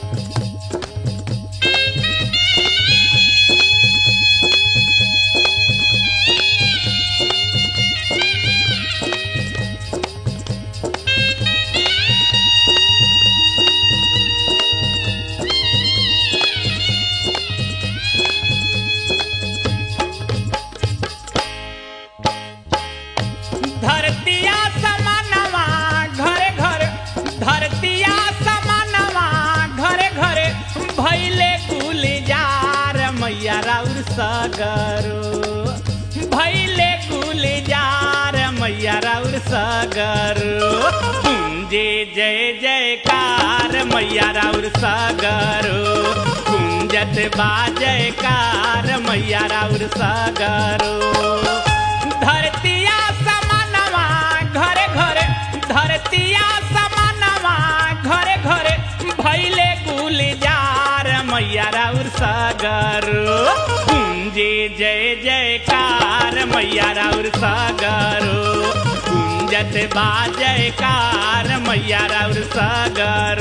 धरतिया समानवा घरे घर धरतिया समानवा घरे घरे भैले गुलजार मैया राउर सगरो भैले गुलजार मैया राउर सगरो कुंजे जय जयकार मैया राउर सगरो कुंजत बा जयकार मैया राउर सगरो धरतिया समानवा घरे घरे धरतिया समानवा घरे घरे भैले गुलजार मैया राउर सागर कुंजे जय जयकार मैया राउर सागर कुंजत बा जयकार मैया राउर सागर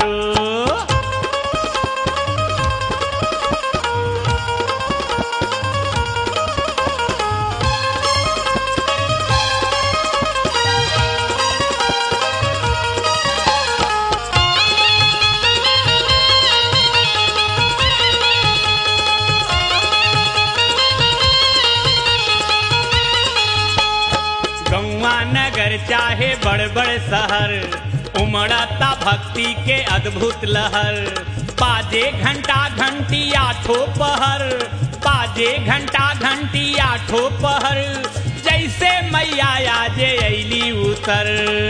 गौवा नगर चाहे बड़ बड़ शहर उमड़ता भक्ति के अद्भुत लहर बाजे घंटा घंटी आठो पहर बाजे घंटा घंटी आठो पहर जैसे मैया आजे ऐली उतर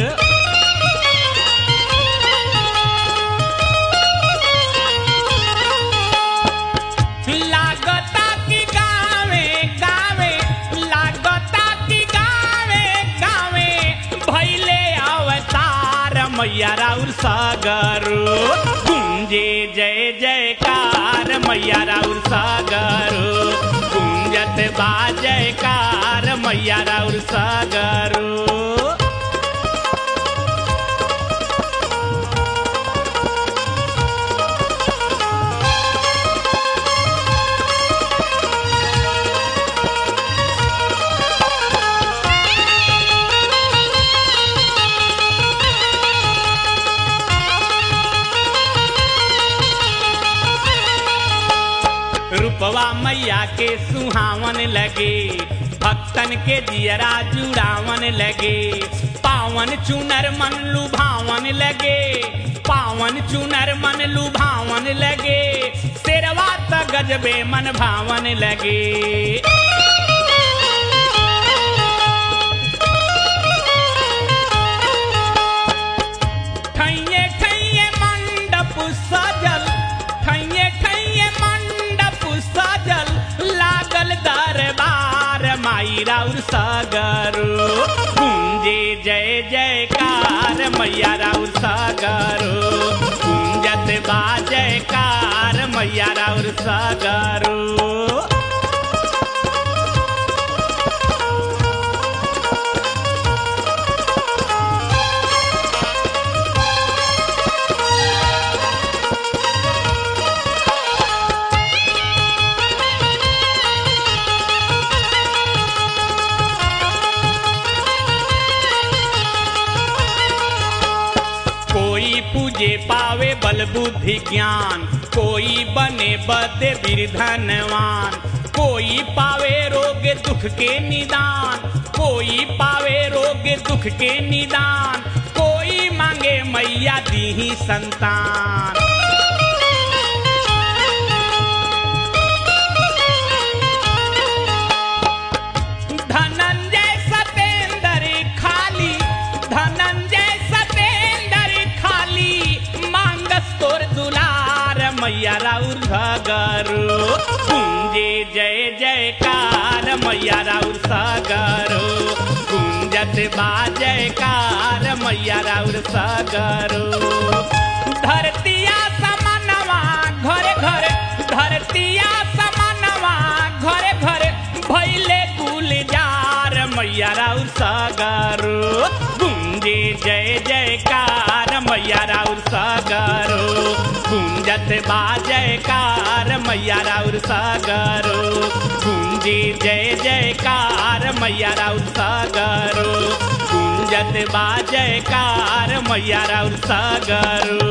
लागता की गावे गावे लागता की गावे गावे भैले अवतार मैया राउर सागर कुंजे जय जयकार मैया राउर सागर कुंजत बा जयकार मैया राउर सागर रूपवा मैया के सुहावन लगे भक्तन के जियरा जुड़ावन लगे पावन चुनर मन लुभावन लगे पावन चुनर मन लुभावन लगे शेरवा त गजबे मन भावन लगे ठैये ठैये मंडप सजल ठैये ठैये मंडप सजल लागल दरबार माई राउर सागर कुंजे जय जयकार मैया राउर सागर कुंजत बा जयकार मैया राउर सागर कोई पूजे पावे बल बुद्धि ज्ञान कोई बने बदे धनवान कोई पावे रोग दुख के निदान कोई पावे रोग दुख के निदान कोई मांगे मैया दी संतान धनंजय सतेंद्र खाली धनंजय सतेंद्र खाली मांगस तोर दुलार मैया राउर घगर कुंजे जय जयकार मैया राउर सागर कुंजत बा जयकार मैया राउर सागर धरतिया समनवा घरे घरे धरतिया समनवा घरे घरे भैले गुलजार मैया राउर सागर गुंजे जय जयकार मैया राउर सागर गुंजत बा जयकार मैया राउर सागरो गुंजी जय जयकार मैया राउर सागरो गुंजत बा जयकार मैया राउर सागरो